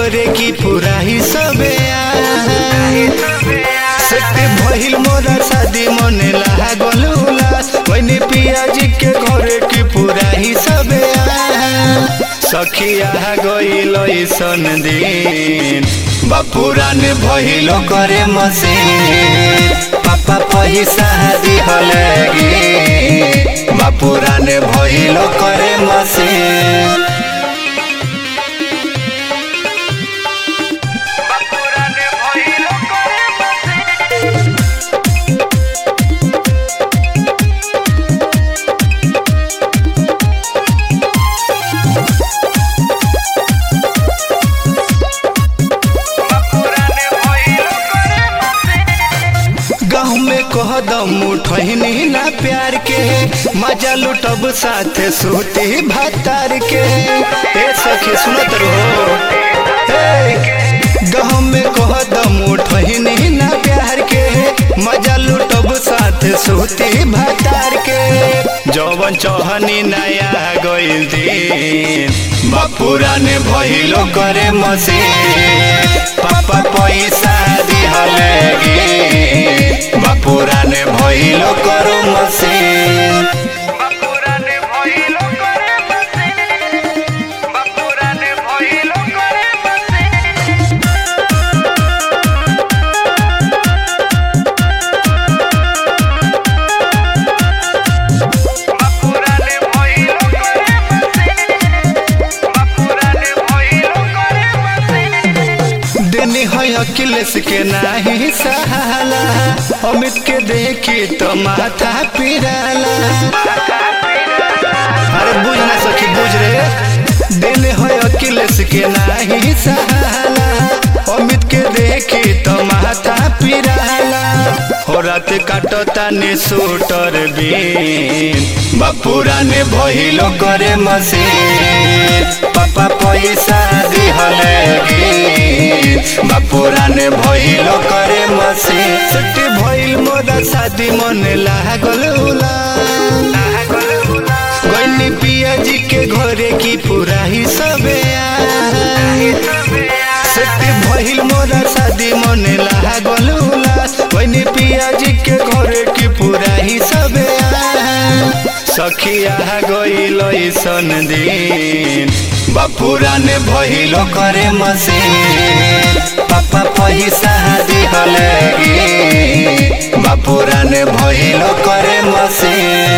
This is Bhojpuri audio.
घरे की पूरा ही सबे सेट भइल मोरा शादी मने लागल उलास वही पियाजी के घरे की पूरा ही सबे सखिया गइल सन दिन बापुरान भइल करे मसे पापा पैसा दिहले गे बापुरान भइल करे मसे गाँव में कह दम उठनी ना प्यार के मजा लुटब साथ सूती भातार के ए सखी सुनत रहो गाँव में कह दम उठनी ना प्यार के मजा लुटब साथ सूती भातार के जवन चौहनी नया गइल दिन बापुरा ने भइलो करे मसे पापा पैसा दिहले गे बापुरा ने भइलो करो मसे बापुराने भइलो करे मसे बापुराने भइलो करे मसे बापुराने भइलो करे मसे बापुराने भइलो करे मसे देनी है अखिलेश के नाही सहाला अमित के देखी तो माथा पिराला अरे बुझ ना सखी बुझ रे दिल है अखिलेश के नाही सहाला अमित के देखी तो माथा पिराला हो रात काटो तानी सूटर बीन बापुरा ने भइलो करे मसीन पापा पैसा दिहले गे बापुरा ने भइलो करे मसीन छुट्टी भइल मोरा शादी मन लागल उला गइनी पियाजी के घरे की पूरा ही सबे सेट भइल मोरा शादी मने लागल उलास गइनी पियाजी के घरे की पूरा ही सबे सखिया गइल सन दिन बापुरा ने भइलो करे मसे पापा पैसा दिहले गे बापुरा ने भइलो करे मसे